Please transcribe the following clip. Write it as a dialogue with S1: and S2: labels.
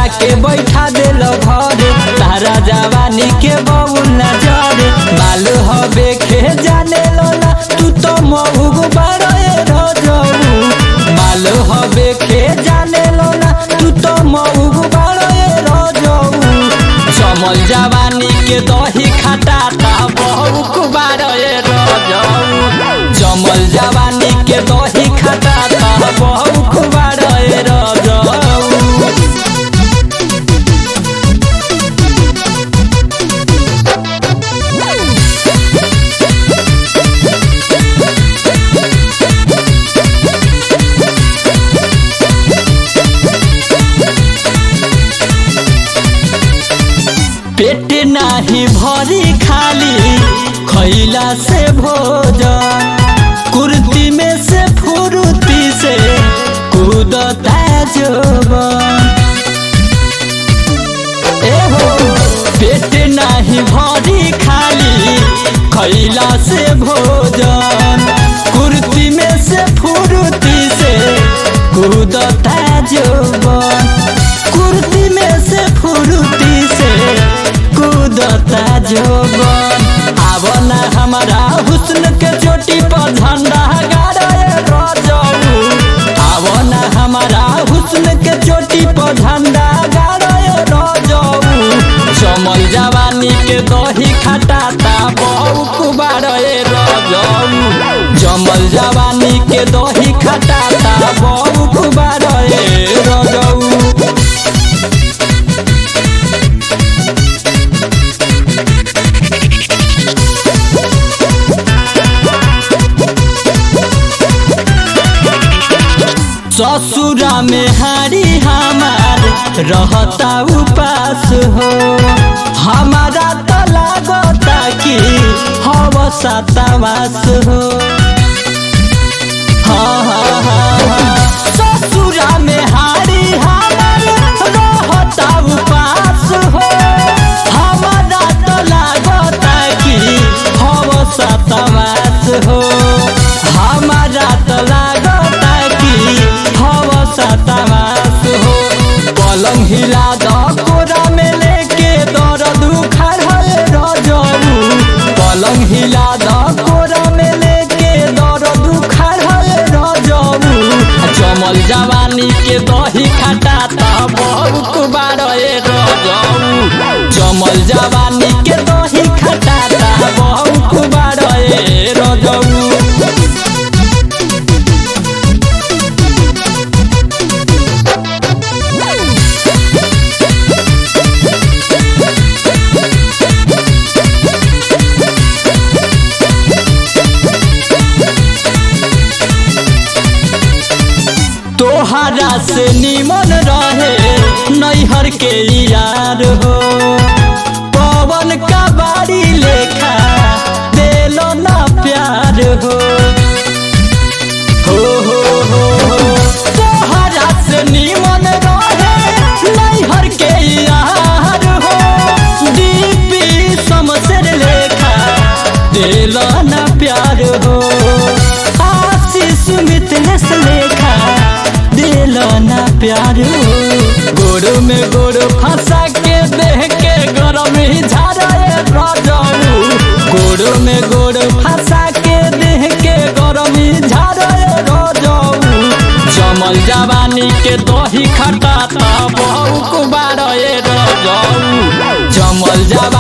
S1: के बैठा देल घरे तारा जवानी के बउल न जरे मालू हबे खे जाने लोला तू तो महुग बड़े रजऊ मालू हबे खे जाने लोला तू तो महुग बड़े रजऊ चमल जवानी के दही खटाता बहुक बारे रजऊ चमल जवानी के दही खटाता बहुक बारे रजऊ पेट नाही भरी खाली खैला से भोजन कुर्ती में से फुर्ती से कूदता जोबन एहो पेट नाही भरी खाली खैला से भोजन कुर्ती में से फुर्ती से कूदता जोबन कुर्ती में से फुर्ती से कूदता जोबन आब ना हमारा हुस्न के चोटी पर झंडा गाड़े रजऊ आब ना हमारा हुस्न के चोटी पर झंडा गाड़े रजऊ चमल जवानी के दही खटाता बहुक बारे रजऊ चमल जवानी के दही खटाता बहुक बारे रजऊ ससुरा में हारी हमार रहता उपास हो हमारा तो लागता कि हवसा तवास हो हाँ हाँ हाँ हाँ ससुरा में हारी हमार रहता उपास हो हमारा तो लागता कि हवसा तवास हो हमारा तो लागता कि हवसा तवास हो पलंग हिला द कोरा में लेके दर्द उखाड़ रजऊ पलंग हिला द कोरा में लेके दर्द उखाड़ रजऊ चमल जवानी के दही खटाता बहुत बारे रजऊ चमल जवानी के दही खटाता बहुत बारे रजऊ तोहरा से निमन रहे नैहर के यार हो पवन का बाड़ी लेखा देलो ना प्यार हो हो हो हो हो तोहरा से निमन रहे नैहर के यार हो दीपी समसर लेखा देलो ना प्यार हो आशीष मिथलेश लेखा दिलो ना प्यार हो गोड़ में गोड़ फंसा के देह के गरम ही झाड़े रजऊ गोड़ में गोड़ फंसा के देह के गरम ही झाड़े रजऊ जमल जवानी के दही खटाता बहुक बारे रजऊ जमल जवानी